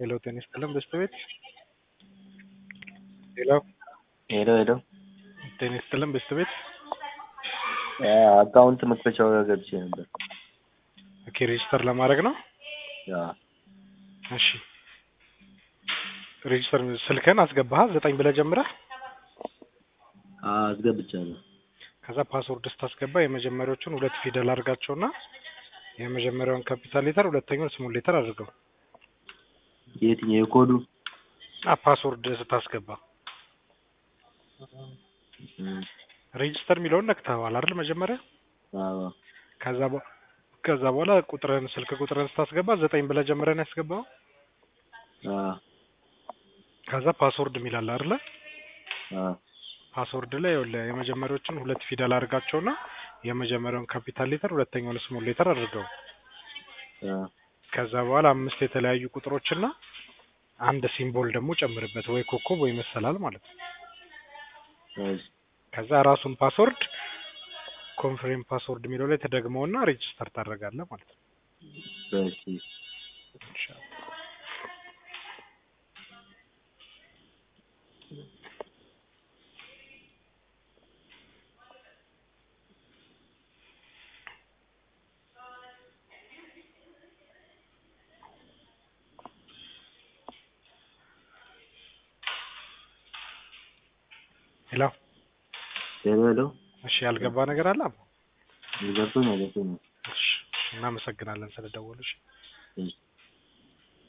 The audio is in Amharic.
ሄሎ ጤና ይስጥልን በስተ ቤት ሄሎ ሄሎ ሄሎ ጤና ይስጥልን በስተ ቤት አካውንት መክፈቻው ጋር ገብቼ ነበር። ኦኬ ሬጅስተር ለማድረግ ነው። ያ እሺ ሬጅስተር ስልክህን አስገባህ ዘጠኝ ብለህ ጀምረህ አስገብቻለሁ። ከዛ ፓስወርድ ስታስገባ የመጀመሪያዎቹን ሁለት ፊደል አድርጋቸውና የመጀመሪያውን ካፒታል ሌተር ሁለተኛውን ስሞል ሌተር አድርገው የትኛው የኮዱ? አ ፓስወርድ ስታስገባ እም፣ ሬጅስተር የሚለውን ነክተኸዋል አይደል? መጀመሪያ አዎ ከዛ በ- ከዛ በኋላ ቁጥርህን ስልክ ቁጥርህን ስታስገባ ዘጠኝ ብለህ ጀምረህ ነው ያስገባው። አዎ ከዛ ፓስወርድ የሚላል አይደለ? አዎ ፓስወርድ ላይ ይኸውልህ የመጀመሪያዎቹን ሁለት ፊደል አድርጋቸውና የመጀመሪያውን ካፒታል ሌተር ሁለተኛውን ስሞል ሌተር አድርገው አዎ ከዛ በኋላ አምስት የተለያዩ ቁጥሮችና አንድ ሲምቦል ደግሞ ጨምርበት፣ ወይ ኮከብ ወይ መሰላል ማለት ነው። እሺ ከዛ ራሱን ፓስወርድ ኮንፍሬም ፓስወርድ የሚለው ላይ ተደግመውና ሬጅስተር ታደርጋለህ ማለት ነው። እሺ ኢንሻአላህ። ሄሎ ሄሎ ሄሎ እሺ፣ ያልገባ ነገር አለ? ገብቶኛል ገብቶኛል። እሺ፣ እናመሰግናለን ስለደወሉሽ። እሺ